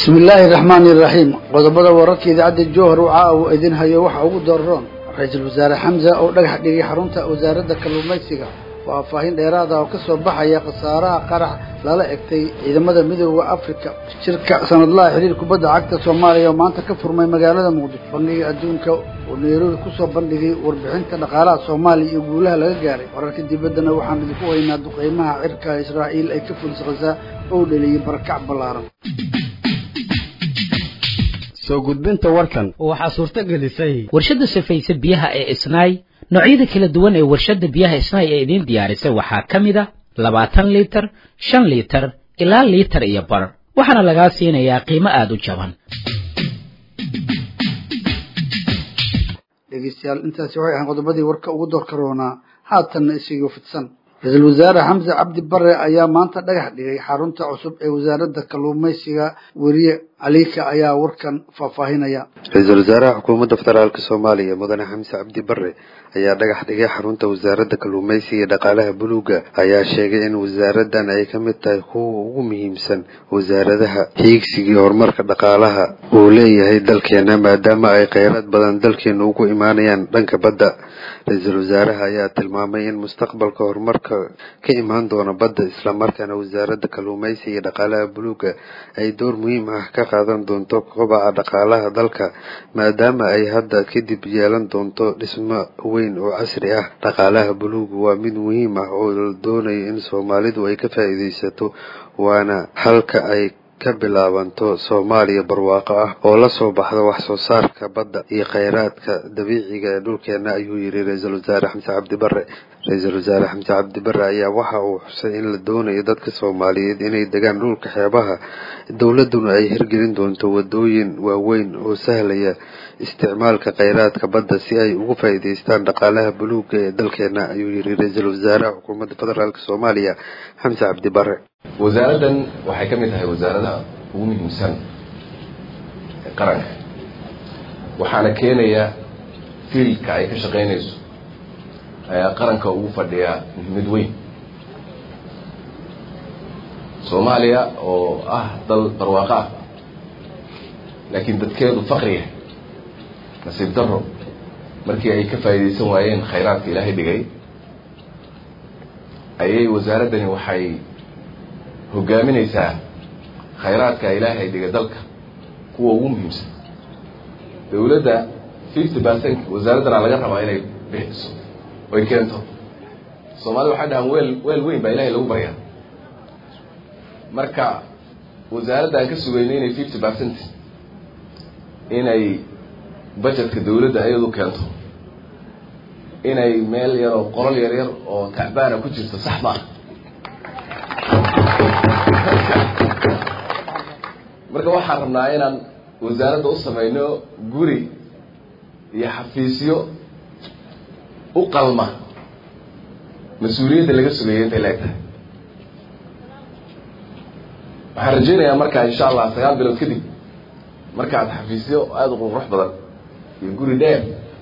bismi illaahi araxmaani iraxiim qodobada wararka idaacadda jowhar waxa uu idin hayo waxa ugu dooraroon ra-iisul wasaare xamza oo dhagax dhigay xarunta wasaaradda kalluumaysiga faahfaahin dheeraada oo ka soo baxaya khasaaraha qarax lala egtay ciidamada midooda afrika shirka sanadlaha xiriir kubadda cagta soomaaliya oo maanta ka furmay magaalada muqdisho bandhiga adduunka oo nairobi kusoo bandhigay warbixinta dhaqaalaha soomaaliya iyo guulaha laga gaaray wararka dibaddana waxaan idinku haynaa duqeymaha cirka israa'iil ay ka fulis khasaa oo dheliyey barakac ballaaran soo gudbinta warkan waxaa suurto gelisay warshadda safaysa biyaha ee isnaay noocyada kala duwan ee warshadda biyaha isnaay ee idiin diyaarisay waxaa ka mid a labaatan liitar shan liitar ilaa liitar iyo bar waxaana lagaa siinayaa qiimo aada u jaban dhegeystayaal intaasi waxay ahayn qodobadii warka ugu doorka roonaa haatanna isigo fidsan ra-iisul wasaare xamse cabdi bare ayaa maanta dhagax dhigay xarunta cusub ee wasaaradda kalluumaysiga weriye caliika ayaa warkan faahfaahinaya ra-iisul wasaaraha xukuumadda federaalk soomaaliya mudane xamse cabdi bare ayaa dhagax dhigay xarunta wasaaradda kalluumaysiga iyo dhaqaalaha buluuga ayaa sheegay in wasaaradan ay ka mid tahay kuwa ugu muhiimsan wasaaradaha hiigsigii horumarka dhaqaalaha uu leeyahay dalkeena maadaama ay kheyraad badan dalkeena ugu imaanayaan dhanka badda ra-iisul wasaaraha ayaa tilmaamay in mustaqbalka horumarka ka imaan doona badda islamarkaana wasaaradda kalluumaysiga iyo dhaqaalaha buluuga ay door muhiim ah ka qaadan doonto kobaca dhaqaalaha dalka maadaama ay hadda kadib yeelan doonto dhismo weyn oo casri ah dhaqaalaha buluuga waa mid muhiim ah oo la doonayo in soomaalidu ay ka faa'iidaysato waana halka ay ka bilaabanto soomaaliya barwaaqo ah oo la soo baxda wax soo saarka badda iyo kheyraadka dabiiciga ee dhulkeena ayuu yidhi ra-iisul wasaare xamse cabdi bare ra-iisul wasaare xamse cabdi bare ayaa waxa uu xusay in la doonayo dadka soomaaliyeed inay degaan dhulka xeebaha dowladduna ay hirgelin doonto wadooyin waaweyn oo sahlaya isticmaalka kheyraadka badda si ay ugu faa'iidaystaan dhaqaalaha buluuga ee dalkeena ayuu yidhi ra-iisul wasaaraha xukuumadda federaalk soomaaliya xamse cabdi bare wasaaraddan waxay ka mid tahay wasaaradaha ugu muhiimsan ee qaranka waxaana keenaya fiilka ay ka shaqaynayso ayaa qaranka ugu fadhiyaa muhiimad weyn soomaaliya oo ah dal barwaaqo ah laakiin dadkeedu faqriya nasiib daro markii ay ka faa'iidaysan waayeen khayraadka ilaahay dhigay ayay wasaaraddani waxay hogaaminaysaa khayraadka ilaahay dhiga dalka kuwa ugu muhiimsan dowladda fifty percent wasaaraddana laga rabaa inay bixiso oy keento soomaalida waxay dhahaan weel weel weyn baa ilahay lagu baryaa marka wasaaradda aan ka sugayno inay fifty percent inay budgetka dowladda iyadu keento inay meel yar oo qolol yar yar oo tacbaana ku jirto sax ma ah marka waxaan rabnaa inaan wasaaradda u samayno guri iyo xafiisyo u qalma mas-uuliyadda laga sugaya intay la eg tahay waxaan rajaynayaa markaa insha allah sagaal bilood kadib markaad xafiisyo aada u qurux badan iyo guri dheer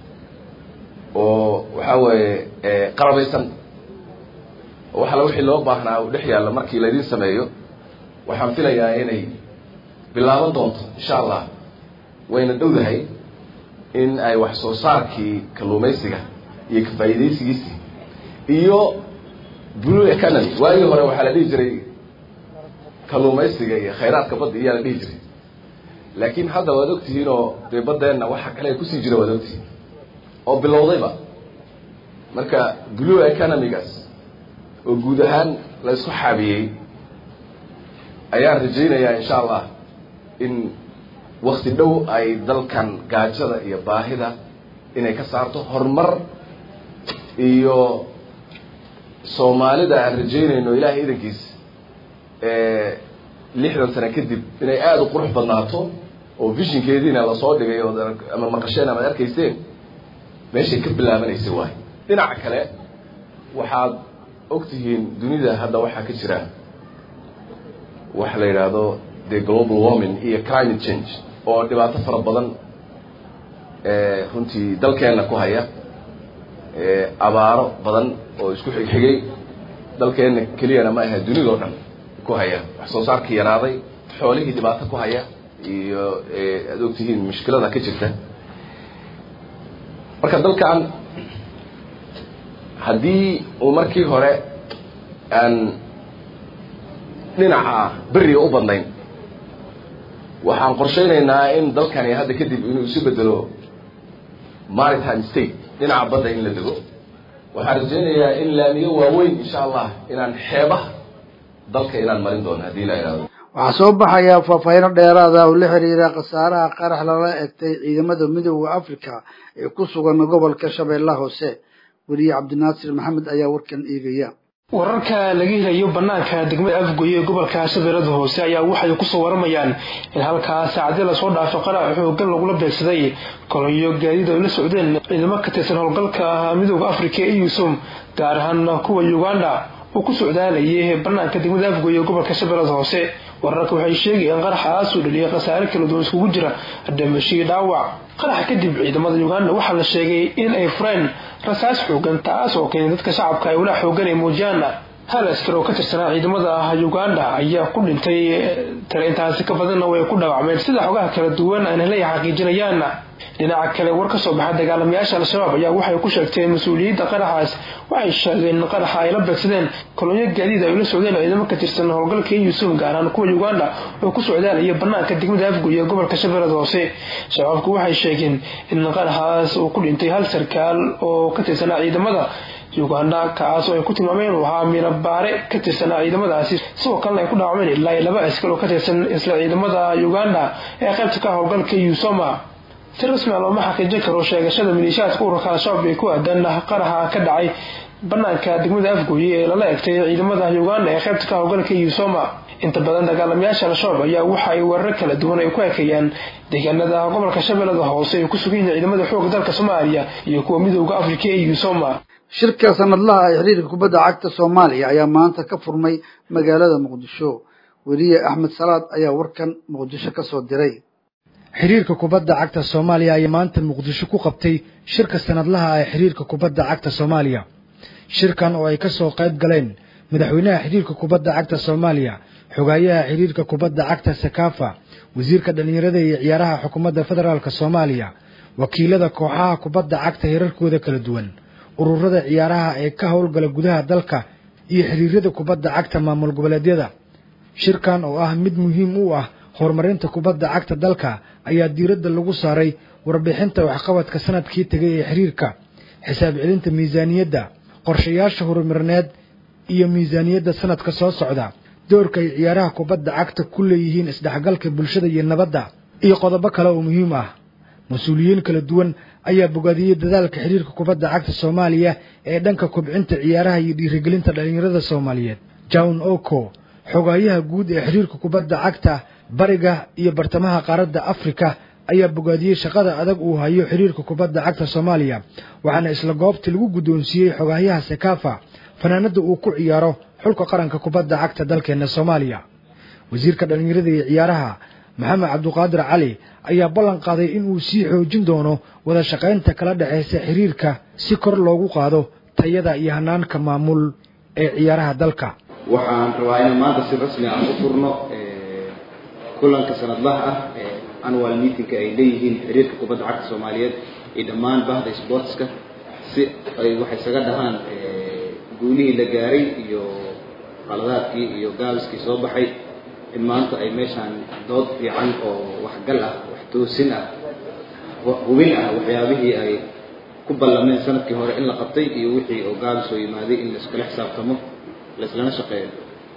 oo waxaa weeye qalabaysan oo waxala wixii loo baahnaa u dhex yaalla markii laydin sameeyo waxaan filayaa inay bilaaban doonto insha allah wayna dhowdahay in ay wax soo saarkii kalluumaysiga iyo kafaa'iidaysigiisii iyo blue economy waagii hore waxaa la dhihi jiray kalluumaysiga iyo khayraadka badda iyaa la dhihi jiray laakiin hadda waad ogtihiin oo dee baddeenna waxa kale kusii jira waad ogtihiin oo bilowdayba marka blue economygaas oo guud ahaan la isku xaabiyey ayaan rajaynayaa insha allah in wakti dhow ay dalkan gaajada iyo baahida inay ka saarto horumar iyo soomaalida aan rajaynayno ilaahay idankiis lixdan sano kadib inay aada u qurux badnaato oo vishinkeediina lasoo dhigay oo ama maqasheen ama ad arkayseen meeshay ka bilaabanaysay waay dhinaca kale waxaad ogtihiin dunida hadda waxaa ka jira waxa la yidhaahdo the global warming iyo climate change oo dhibaato fara badan runtii dalkeenna ku haya abaaro badan oo isku xigxigay dalkeenna keliyana ma aha dunidao dhan ku haya wax soo saarkii yaraaday xoolihii dhibaato ku haya iyo aad ogtihiin mushkilada ka jirta marka dalkan haddii uu markii hore aan dhinaca beriga u badnayn waxaan qorshaynaynaa in dalkani hadda kadib inuu isu bedelo maritime state dhinaca badda in la dego waxaan rajaynayaa in laamiyo waaweyn insha allah inaan xeebaha dalka inaan marin doono haddii la ihahdo waxaa soo baxaya faahfaahino dheeraada oo la xiriira khasaaraha qarax lala egtay ciidamada midooda africa ee ku sugan gobolka shabeellaha hoose weriye cabdinaasir maxamed ayaa warkan eegaya wararka laga helayo banaanka degmada afgoye ee gobolka shabeellada hoose ayaa waxay kusoo waramayaan in halkaas saacadii lasoo dhaafay qarac xoogan lagula beegsaday kolonyo gaadiid ay la socdeen ciidamo ka tirsan howlgalka midooda africa ee eusum gaar ahaan kuwa uganda oo ku socdaalayay banaanka degmada afgoye ee gobolka shabeellada hoose wararka waxay sheegayeen qaraxaasuu dhaliyay khasaare kala duwan iskugu jira dhimashii dhaawac qaraxa kadib ciidamada uganda waxaa la sheegay in ay fureen rasaas xoogan taas oo keenay dadka shacabka ay walaa xoogan ay muujiyaan hal askar oo ka tirsanaa ciidamada uganda ayaa ku dhintay tale intaasi ka badanna way ku dhaawacmeen sida xogaha kala duwan aan helay xaqiijinayaan dhinaca kale war ka soo baxa dagaalamayaasha al-shabaab ayaa waxay ku sheegteen mas-uuliyadda qaraxaas waxay sheegeen in qaraxa ay la beegsadeen kolonyo gaadiid ay la socdeen ciidamo ka tirsan howlgalka eusum gaar ahaan kuwa uganda oo ku socdaalaya banaanka degmada afguy ee gobolka shabeellada hoose shabaabku waxay sheegeen in qaraxaas uu ku dhintay hal sarkaal oo ka tirsanaa ciidamada uganda kaas oo ay ku tilmaameen inuu ahaa miinabaare ka tirsanaa ciidamadaasi sidoo kalena ay ku dhaawacmeen ilaa laba askar oo ka tirsan isla ciidamada uganda ee qaybta ka howlgalka eusoma si rasmi a looma xaqiijin karo sheegashada maliishaadka ururka al-shabaab ee ku aadan qaraxa ka dhacay banaanka degmada afgooye ee lala egtay ciidamada uganda ee qaybta ka howlgalka eusoma inta badan dagaalamayaasha al-shabaab ayaa waxa ay weerar kala duwan ay ku ekeeyaan deegaanada gobolka shabeellada hoose ay ku sugan yihiin ciidamada xoogga dalka soomaaliya iyo kuwa midooda africa ee eusoma shirka sanadlaha ee xiriirka kubadda cagta soomaaliya ayaa maanta ka furmay magaalada muqdisho weriye axmed salaad ayaa warkan muqdisho ka soo diray xiriirka kubadda cagta soomaaliya ayaa maanta muqdisho ku qabtay shirka sanadlaha ee xiriirka kubadda cagta soomaaliya shirkan oo ay ka soo qayb galeen madaxweynaha xiriirka kubadda cagta soomaaliya xogaayaha xiriirka kubadda cagta sakafa wasiirka dhallinyarada iyo ciyaaraha xukuumadda federaalk soomaaliya wakiilada kooxaha kubadda cagta hirarkooda kala duwan ururada ciyaaraha ee ka howlgala gudaha dalka iyo xiriirada kubadda cagta maamul goboleedyada shirkan oo ah mid muhiim u ah horumarinta kubadda cagta dalka ayaa diiradda lagu saaray warbixinta waxqabadka sanadkii tegay ee xiriirka xisaab celinta miisaaniyadda qorshayaasha horumarineed iyo miisaaniyadda sanadka soo socda doorka ay ciyaaraha kubadda cagta ku leeyihiin isdhexgalka bulshada iyo nabadda iyo qodobo kale oo muhiim ah mas-uuliyiin kala duwan ayaa bogaadiyey dadaalka xiriirka kubadda cagta soomaaliya ee dhanka kobcinta ciyaaraha iyo dhiirigelinta dhallinyarada soomaaliyeed john oko xogaayaha guud ee xiriirka kubadda cagta bariga iyo bartamaha qaaradda afrika ayaa bogaadiyey shaqada adag uu hayo xiriirka kubadda cagta soomaaliya waxaana isla goobtii lagu guddoonsiiyey xogaayaha sakafa fanaanada uu ku ciyaaro xulka qaranka kubadda cagta dalkeena soomaaliya wasiirka dhallinyarada iyo ciyaaraha maxamed cabduqaadir cali ayaa ballan qaaday in uu sii xoojin doono wada shaqaynta kala dhexaysa xiriirka si kor loogu qaado tayada iyo hanaanka maamul ee ciyaaraha dalka waxaan rabaa inaan maanta si rasmi aan u furno kulanka sanadlaha ah ee annual meetingka ay leeyihiin xiriirka kubadda cagta soomaaliyeed iyo dhammaan bahda sportska si ay waxay isaga dhahaan guulihii la gaaray iyo qaladaadkii iyo gaabiskii soo baxay in maanta ay meeshaan dood fiican oo waxgal ah wax toosin ah hubin ah waxyaabihii ay ku ballameen sanadkii hore in la qabtay iyo wixii oo gaabis oo yimaaday in laiskala xisaabtamo laislana shaqeeyo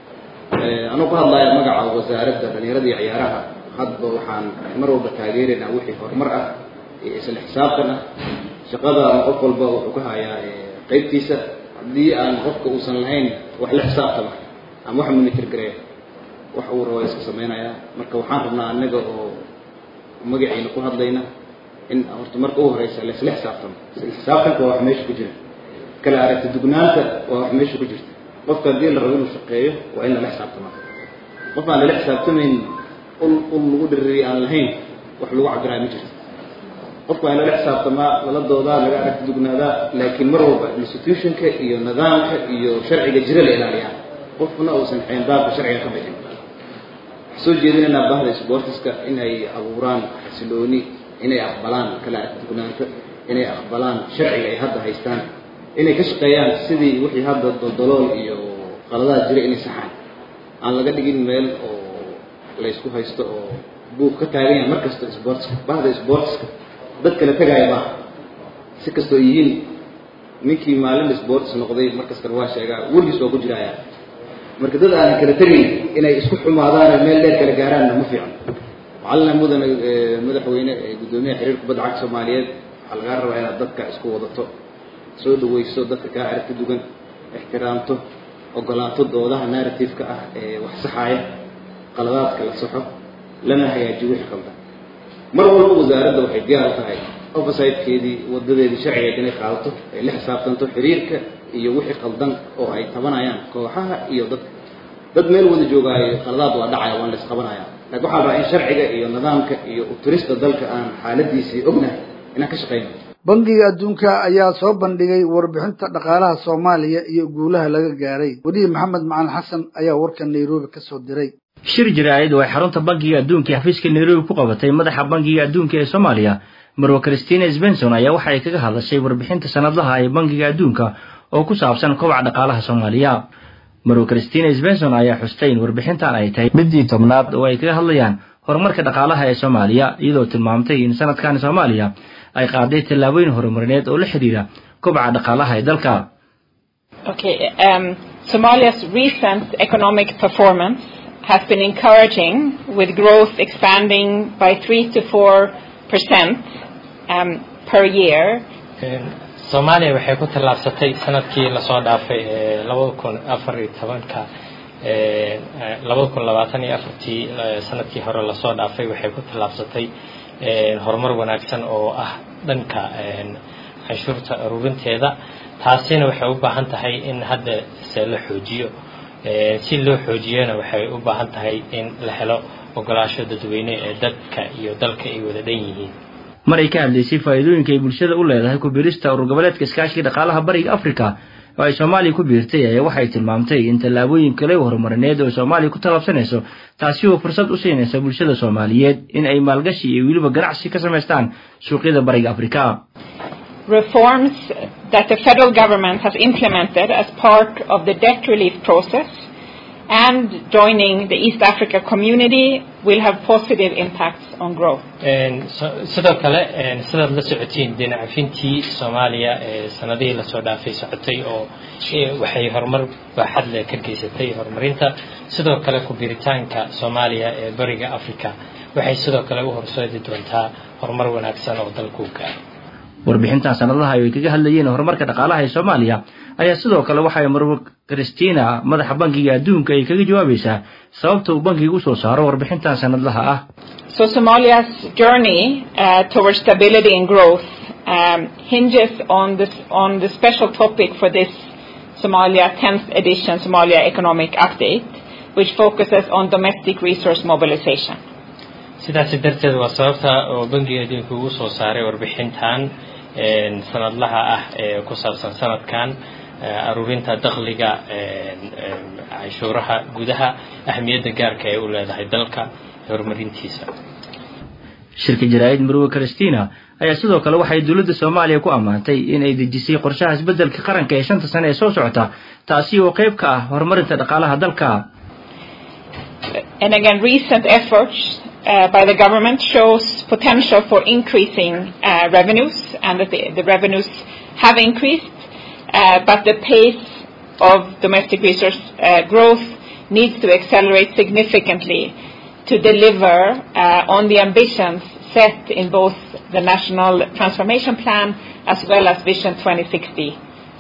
anuu ku hadlaya magaca wasaaradda dhallinyarada iyo ciyaaraha hadba waxaan mar walba taageeraynaa wixii horumar ah iyo isla xisaabtan ah shaqada ama qof walba wuxuu ka hayaa qaybtiisa haddii aan qofka uusan lahayn wax la xisaabtama ama wax monitor gareeya wax uu rabo iska samaynayaa marka waxaan rabnaa annaga oo magaciina ku hadlayna in horta marka u horeysa la isla xisaabtamo isla xisaabtanka waa wax meesha ku jira kala aragti dugnaanta waa wax meesha ku jirta qofka haddii la rabo inuu shaqeeyo waa in lala xisaabtamaa qof aan lala xisaabtamayn ul ul lagu dhiririy aan lahayn wax lagu cabiraaya ma jirto qofka waa in lala xisaabtamaa lala doodaa laga aragti dugnaadaa laakiin mar walba institutionka iyo nidaamka iyo sharciga jira la ilaaliyaa qofna uusan xeenbaabka sharciga ka bixin soo jeedinaynaa bahda sportiska inay abuuraan xasilooni inay aqbalaan kala dugnaansho inay aqbalaan sharciga ay hadda haystaan inay ka shaqeeyaan sidii wixii hadda daldalool iyo qaladaad jira inay saxaan aan laga dhigin meel oo laysku haysto oo buug ka taagan yahay mar kasta sportska bahda sportska dad kala tegaya maaha si kastoo yihiin ninkii maalin sports noqday mar kastana waa sheegaa weligiis waa ku jiraya marka dad aanan kala tegayn inay isku xumaadaan meel dheer kala gaaraanna ma fiican macalina mudane madaxweyne guddoomiyaha xiriirka kubadda cagta soomaaliyeed waxaa lagaa rabaa inaad dadka isku wadato soo dhaweyso dadka kaa aragti dugan ixtiraamto ogolaato doodaha narrative-ka ah ee wax saxaaya qaladaadka la saxo lana hagaajiyo wixii qaldan mar walba wasaaradda waxay diyaar u tahay oversidekeedii wadadeedii sharcigeed inay qaadato ay la xisaabtanto xiriirka iyo wixii qaldan oo ay tabanayaan kooxaha iyo dadka dad meel wada joogaayo qaladaad waa dhacaya waan la isqabanaya laakiin waxaa rabaa in sharciga iyo nidaamka iyo uturista dalka aan xaaladiisii ognahay inaan ka shaqeyno bangiga adduunka ayaa soo bandhigay warbixinta dhaqaalaha soomaaliya iyo guulaha laga gaaray welihi maxamed macalin xasan ayaa warkan nairobi ka soo diray shir jaraa'id oo ay xarunta bangiga adduunka ee xafiiska nairobi ku qabatay madaxa bangiga adduunka ee soomaaliya marwa christina sbenson ayaa waxa ay kaga hadlashay warbixinta sanadlaha ee bangiga adduunka oo ku saabsan kobaca dhaqaalaha soomaaliya marwa christina sbenson ayaa xustay in warbixintan ay tahay midii tobnaad oo ay kaga hadlayaan horumarka dhaqaalaha ee soomaaliya iyadoo tilmaamtay in sanadkan soomaaliya ay qaaday tallaabooyin horumarineed oo la xidhiira kobaca dhaqaalaha ee dalka Okay, um, Somalia's recent economic performance has been encouraging, with growth expanding by 3 to 4 percent um, per year. soomaaliya waxay ku tallaabsatay sanadkii lasoo dhaafay labada kun afar iyo tobanka labada kun labaatan iyo afartii sanadkii hore lasoo dhaafay waxay ku tallaabsatay horumar wanaagsan oo ah dhanka canshuurta aruurinteeda taasina waxay u baahan tahay in hadda se la xoojiyo si loo xoojiyana waxay u baahan tahay in la helo ogolaasho dadweyne ee dadka iyo dalka ay wada dhan yihiin mar ay ka hadlaysay faa'iidooyinka ay bulshada u leedahay ku biirista urur goboleedka iskaashiga dhaqaalaha bariga africa oo ay soomaaliya ku biirtay ayaa waxay tilmaamtay in tallaabooyin kale horumarineed oo soomaaliya ku tallaabsanayso taasi oo fursad u siinaysa bulshada soomaaliyeed in ay maalgashi iyo weliba ganacsi ka samaystaan suuqyada bariga afrika Reforms that the federal government has implemented as part of the debt relief process and joining the East Africa community will have positive impacts on growth. sidoo kale sidaad la socotiin dinacafintii soomaaliya ee sanadihii lasoo dhaafay socotay oo waxay horumar baaxad leh ka geysatay horumarinta sidoo kale ku biritaanka soomaaliya ee bariga africa waxay sidoo kale u horseedi doontaa horumar wanaagsan oo dalku gaaro warbixintan sanadaha ay kaga hadlayeen horumarka dhaqaalaha ee soomaaliya ayaa sidoo kale waxay marwa christina madaxa bankiga adduunka ay kaga jawaabaysaa sababta uu bankigu usoo saaro warbixintan sanadlaha ah So Somalia's journey uh, towards stability and growth um, hinges on this on the special topic for this Somalia 10th edition Somalia Economic Update, which focuses on domestic resource mobilization. sidaasi darteed waa sababta oo bangiga adduunka ugu soo saaray warbixintan sanadlaha ah ee ku saabsan sanadkan aruurinta dakhliga canshuuraha gudaha ahmiyadda gaarka ay u leedahay dalka horumarintiisa shirka jaraa'id marwe christina ayaa sidoo kale waxay dowladda soomaaliya ku ammaantay in ay dejisay qorshaha isbeddelka qaranka ee shanta sane ee soo socota taasi oo qayb ka ah horumarinta dhaqaalaha dalka And again, recent efforts uh, by the government shows potential for increasing uh, revenues and that the, the revenues have increased, uh, but the pace of domestic resource uh, growth needs to accelerate significantly to deliver uh, on the ambitions set in both the National Transformation Plan as well as Vision 2060.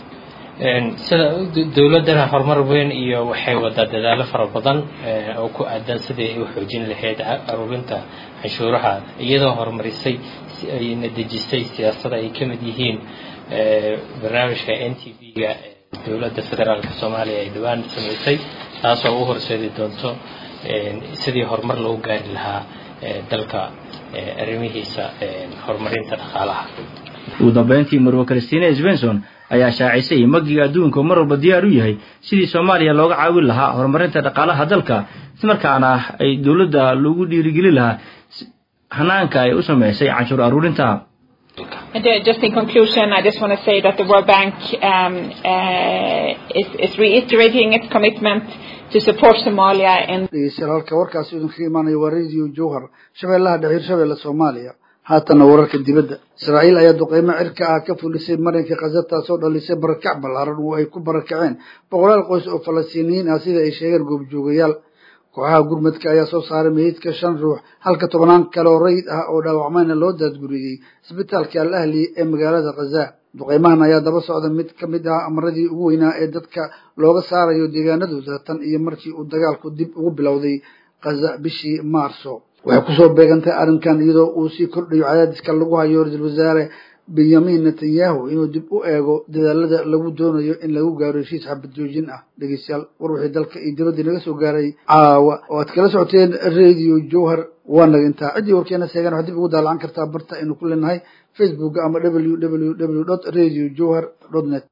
sida dowladdana horumar weyn iyo waxay wadaa dadaalo fara badan oo ku aadan sidii ay u xoojin lahayd aruurinta canshuuraha iyadoo horumarisay ayna dejisay siyaasada ay ka mid yihiin barnaamijka n t v-ga dowladda federaalka soomaaliya ay dhowaan samaysay taasoo u horseedi doonto sidii horumar loogu gaari lahaa dalka arrimihiisa horumarinta dhaqaalaha ugu dambeyntii marwe christina sbenson ayaa shaacisay in magiga adduunka mar walba diyaar u yahay sidii soomaaliya looga caawin lahaa horumarinta dhaqaalaha dalka islamarkaana ay dowladda lagu dhiirigeli lahaa hanaanka ay u sameysay canshuur aruurinta And uh, just in conclusion, I just want to say that the World Bank um, uh, is, is reiterating its commitment to support Somalia in dhegeystayaal halka warkaasi idinkaga imaanaya waa radio jowhar shabeellaha dhaxiir shabeelle soomaaliya haatanna wararka dibadda israa'iil ayaa duqeymo cirka ah ka fulisay marinka khaza taasoo dhalisay barakac ballaaran oo ay ku barakaceen boqolaal qoys oo falastiiniyiin ah sida ay sheegeen goobjoogayaal kooxaha gurmadka ayaa soo saaray meydka shan ruux halka tobnaan kale oo rayid ah oo dhaawacmayna loo daadguriyey isbitaalka al ahli ee magaalada khaza duqeymahan ayaa daba socda mid ka mid ah amaradii ugu weynaa ee dadka looga saarayo deegaanadooda tan iyo markii uu dagaalku dib ugu bilowday khaza bishii maarso waxay kusoo beegantay arrinkan iyadoo uu sii kordhayo cadaadiska lagu hayo ra-iisul wasaare benyamin netanyahu inuu dib u eego dadaalada lagu doonayo in lagu gaaro heshiis xabad joojin ah dhegeystayaal war wixii dalka iyo dibadda naga soo gaaray caawa oo aad kala socoteen radio jowhar waa naga intaa ciddii warkeena seegan waxaad dib ugu daalacan kartaa barta aynu ku leenahay facebook ama w w w dot radio jowhar dot net